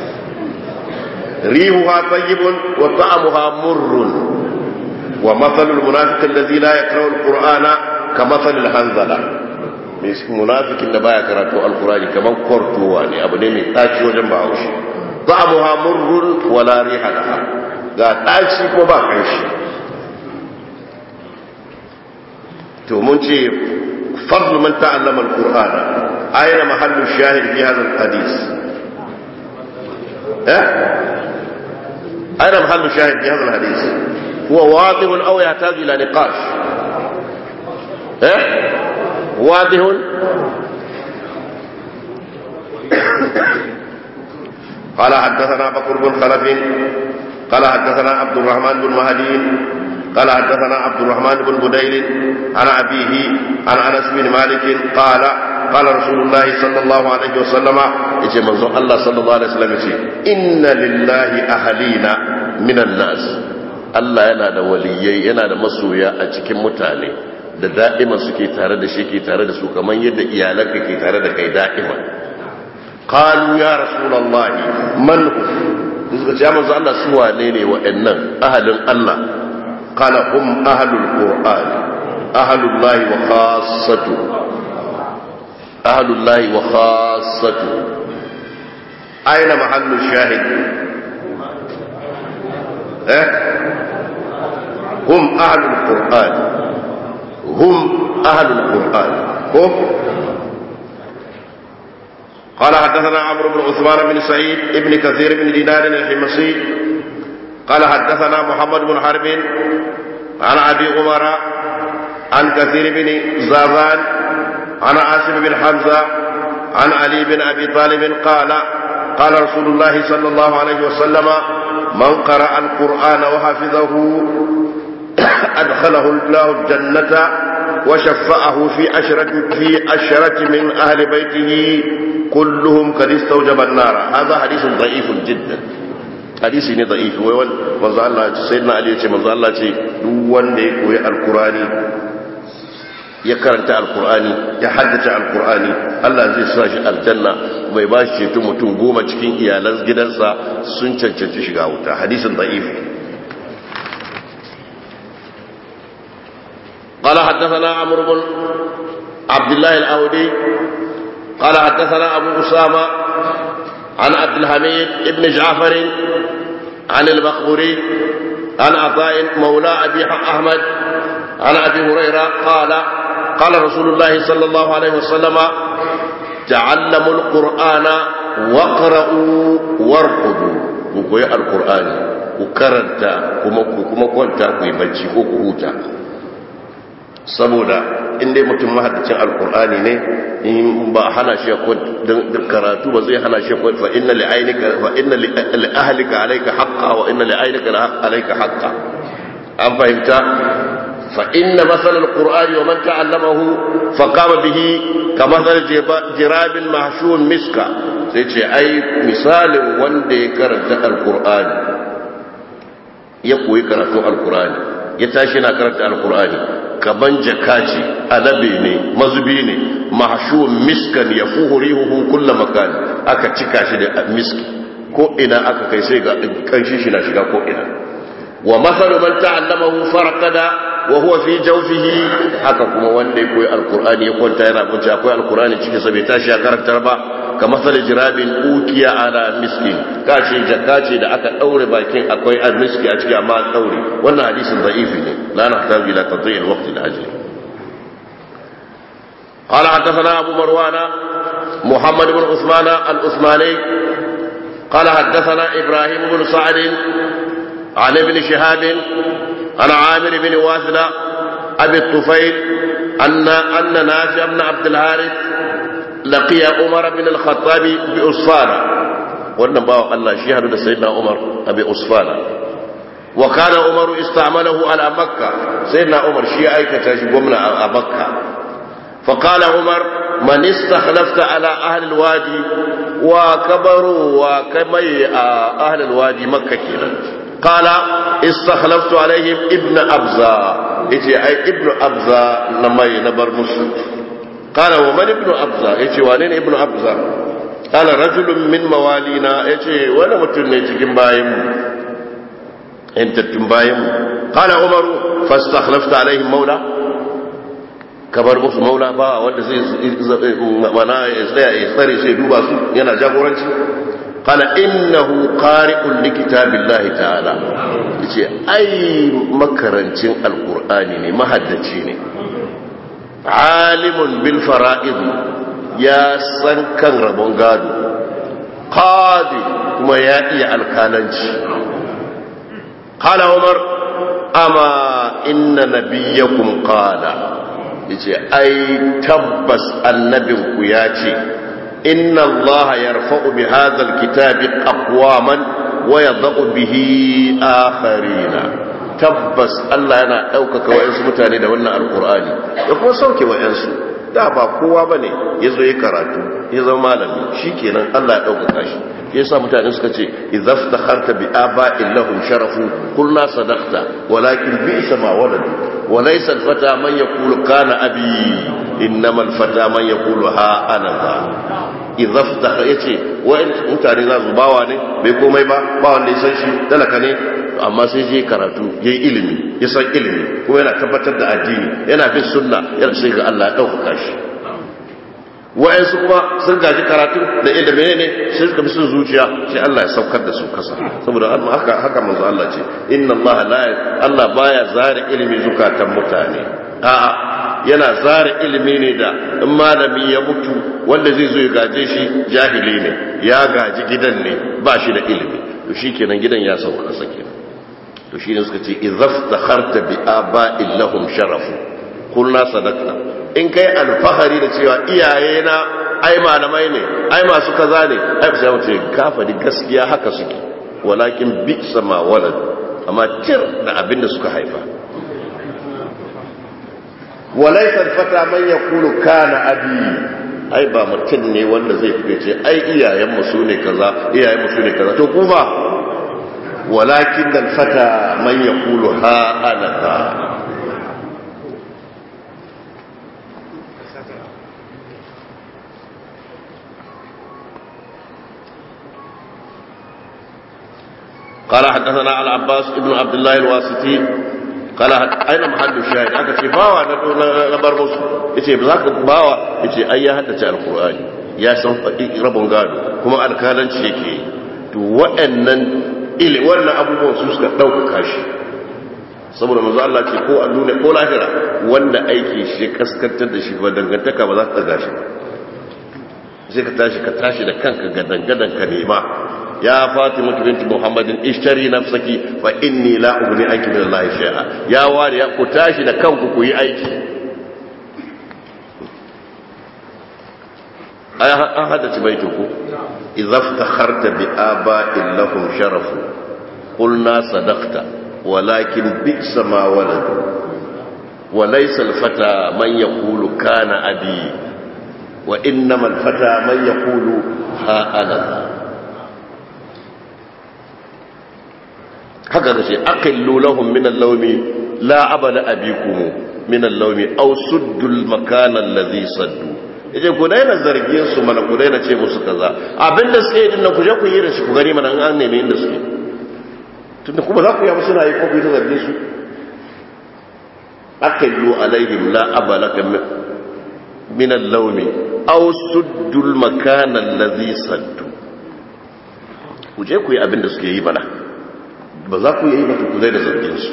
rihu ha tsayibun wa ta'amu ha murrun wa matsalul munafikin da zila ya kawo alƙur'ana ka matsalul hanzala mai munafikin da baya karatu alƙur'ani kamar kwartowa ne abu ne mai ɗaci wajen ba haushi ta'amu ha murrun wa la riha laha ga ɗaci ko ba ƙanshi to mun ce فضل من تعلم القرآن أين محل الشاهد في هذا الحديث أه؟ أين محل الشاهد في هذا الحديث هو واضح أو يحتاج إلى نقاش أه؟ واضح قال حدثنا بكر بن خلف قال حدثنا عبد الرحمن بن مهدي قال حدثنا عبد الرحمن بن بديل عن أبيه عن أنس بن مالك قال قال رسول الله صلى الله عليه وسلم يجي منظور الله صلى الله عليه وسلم يجي إن لله أهلين من الناس Allah yana da waliyai yana da masoya a cikin mutane da da'ima suke tare da shi ke tare da su kamar yadda iyalanka ke tare da kai da'ima qalu ya rasulullahi man suka ce manzo Allah su wane ne wa'annan ahalin Allah قال هم أهل القرآن أهل الله وخاصته أهل الله وخاصته أين محل الشاهد أه؟ هم أهل القرآن هم أهل القرآن هم قال حدثنا عمرو بن عثمان بن سعيد ابن كثير بن دينار الحمصي قال حدثنا محمد بن حرب عن ابي عمر عن كثير بن زازان عن عاصم بن حمزه عن علي بن ابي طالب قال قال رسول الله صلى الله عليه وسلم من قرأ القرآن وحفظه أدخله الله الجنة وشفعه في أشرة في أشرة من أهل بيته كلهم قد استوجب النار هذا حديث ضعيف جدا hadisi ne da'ifi wai wani manzo Allah ce sai na Ali ya ce manzo Allah ce duk wanda ya koyi alkurani ya karanta alkurani ya haddace alkurani Allah zai sa shi aljanna bai ba shi ceto mutum goma cikin iyalan gidansa sun cancanci shiga wuta hadisin da'ifi قال حدثنا عمرو بن عبد الله الأودي قال حدثنا أبو أسامة عن عبد الحميد بن جعفر عن المخبري عن عطاء مولى أبي أحمد عن أبي هريرة قال قال رسول الله صلى الله عليه وسلم تعلموا القرآن واقرأوا وارقدوا وقوي القرآن وكرنتا كما كنت كوي بجي كوكوتا saboda in dai mutum mahaddacin alkur'ani ne in ba hana shi da karatu ba zai hana shi fa inna li ainika fa inna li ahlika alayka haqqa wa inna li ainika alayka haqqa an fahimta fa inna masal alqur'ani wa man ta'allamahu fa qama bihi ka masal jirabin mahshun miska sai ce ai misalin wanda ya karanta alkur'ani ya koyi karatun alkur'ani ya tashi na karanta alkur'ani kaman jaka ce alabe ne mazubi ne mahshuun miskan ya fuhurihu kulla makan aka cika shi da miski ko ina aka kai sai ga kanshi shi na shiga ko ina wa masalu man ta'allamahu farqada wa huwa fi jawfihi haka kuma wanda ya koyi alqur'ani ya kwanta yana bunci akwai alqur'ani cikin sa bai tashi ya karanta ba ka masal jirabin ukiya ala miskin kace jaka ce da aka daure bakin akwai almiski a ciki amma an daure wannan hadisin da'ifi ne la nahtaju ila tadhi'i alwaqt alajli قال حدثنا أبو مروان محمد بن عثمان العثماني قال حدثنا إبراهيم بن سعد عن ابن شهاب عن عامر بن واثلة أبي الطفيل أن أن نافع بن عبد الحارث لقي عمر بن الخطاب بأصفانة wannan bawa Allah shi hadu da sayyidina Umar abi Usfana wa kana Umar ista'malahu ala Makka sayyidina Umar shi ya aikata shi gwamna a Makka fa qala Umar man istakhlafta ala ahli alwadi wa kabaru wa kamai a ahli alwadi Makka kenan qala istakhlaftu alaihim ibn Abza yace ai ibn Abza na mai na bar musu qala wa man ibn Abza yace wane ne ibn Abza kala rajulun min mawalina ya ce wani mutum ne cikin bayanmu yantattun bayanmu kala umaru fastakhlafta alaihim maula ka bar musu maula ba wanda zai mana ya tsaya ya tsare sai duba su yana jagoranci kala innahu qari'un li kitabillahi ta'ala yace ai makarancin alqur'ani ne mahaddaci ne alimun bil fara'id ya san kan rabon gado qadi kuma ya iya alkalanci qala umar amma inna nabiyyakum qala yace ai tabbas annabinku ya ce inna allaha yarfa'u bi hadha alkitabi aqwaman wa yadh'u bihi akharina tabbas Allah yana ɗaukaka wa'yansu mutane da wannan alkur'ani da kuma sauke wa'yansu da ba kowa ba ne ya zo ya karatu ya zama malami shi kenan Allah ya ɗaukaka shi ya sa mutane suka ce izaf ta harta bi aba illahum sharafu kulna sadaqta walakin bi isa ma waladu wa laysa al-fata man yaqulu kana abi innama al-fata man yaqulu ha ana za izaf ta yace wa'in mutane za su bawa ne bai komai ba ba wanda ya san shi talaka ne amma sai je karatu ya yi ilimi ya san ilimi kuma yana tabbatar da addini yana bin sunna yana sai ga Allah ya ɗaukaka shi wa'yansu kuma sun gaji karatu da inda mene ne sai suka bi sun zuciya sai Allah ya saukar da su kasa saboda haka haka manzo Allah ce inna Allah la Allah baya zare ilimi zukatan mutane a'a yana zare ilimi ne da in malami ya mutu wanda zai zo ya gaje shi jahili ne ya gaji gidan ne ba shi da ilimi to shikenan gidan ya sauka kasa kenan to shi ne suka ce izaftakharta bi aba'in lahum sharafu kulna sadaqta in kai alfahari da cewa iyaye na ai malamai ne ai masu kaza ne ai sai mu ce ka faɗi gaskiya haka suke walakin bi sama walad amma tir da abin da suka haifa walaysa alfata man yaqulu kana abi ai ba mutum ne wanda zai fi ce ai iyayenmu su ne kaza iyayenmu su ne kaza to kuma walakin dal fata man yaqulu ha ana ha قال حدثنا العباس ابن عبد الله الواسطي قال اين محل الشاهد aka ce bawa na bar musu yace ba za ka bawa yace ai ya haddace alqur'ani ya san rabon gado kuma alkalanci yake to waɗannan ili wannan abubuwan su suka dauka shi saboda manzo Allah ce ko a duniya ko lahira wanda aiki shi kaskantar da shi ba dangantaka ba za ta gashi ba sai ka tashi ka tashi da kanka ga dangadan ka nema ya fatima binti muhammadin ishtari nafsaki fa inni la ugni anki min allahi shay'a ya wari ya ku tashi da kanku ku yi aiki ay an haddace baitin ku idza iftakharta bi aba'in lahum sharafu qulna sadaqta walakin bi'sa ma waladu وليس الفتى من يقول كان أبي وإنما الفتى من يقول ها أنا haka da ce aqillu lahum min al-lawmi la abada abikum min al-lawmi aw suddul makana alladhi saddu yace ku daina zargin su mana ku daina ce musu kaza abinda suke yi dinnan ku je ku yi da shi ku gani mana an neme inda suke tunda kuma za ku yi musu rayi ko ku yi ta zargin su aqillu alaihim la abalaka min al-lawmi aw suddul makana alladhi saddu ku je ku yi abinda suke yi mana ba za ku yi mata ku zai da zargin su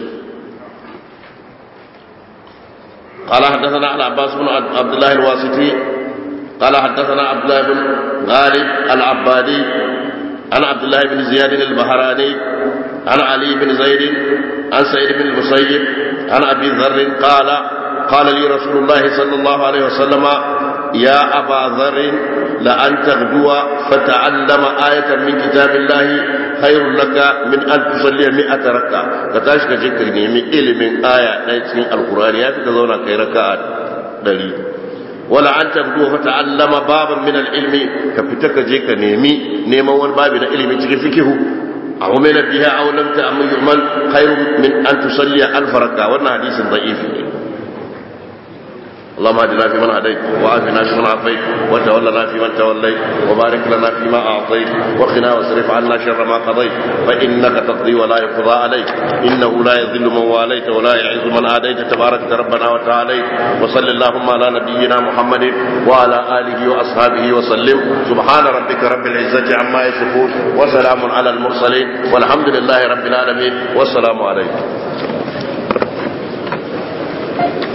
قال حدثنا على عباس بن عبد الله الواسطي قال حدثنا عبد الله بن غالب العبادي عن عبد الله بن زياد البهراني عن علي بن زيد عن سعيد بن المسيب عن ابي ذر قال قال لي رسول الله صلى الله عليه وسلم يا ابا ذر لأن تغدو فتعلم آية من كتاب الله خير لك من أن تصلي مئة ركعة فتاشك جكر نيمي إلي من آية نيتين القرآن يافي تظونا كي ركعة دليل ولا أن تغدو فتعلم بابا من العلم كفتك جيك نيمي نيما والباب من العلم تغفكه عمل بها أو لم تعمل يعمل خير من أن تصلي ألف ركعة وانا حديث ضعيف اللهم اهدنا فيمن هديت وعافنا فيمن عافيت وتولنا فيمن توليت وبارك لنا فيما اعطيت وقنا واصرف عنا شر ما قضيت فانك تقضي ولا يقضى عليك انه لا يذل من واليت ولا يعز من عاديت تبارك ربنا وتعاليت وصل اللهم على نبينا محمد وعلى اله واصحابه وسلم سبحان ربك رب العزه عما يصفون وسلام على المرسلين والحمد لله رب العالمين والسلام عليكم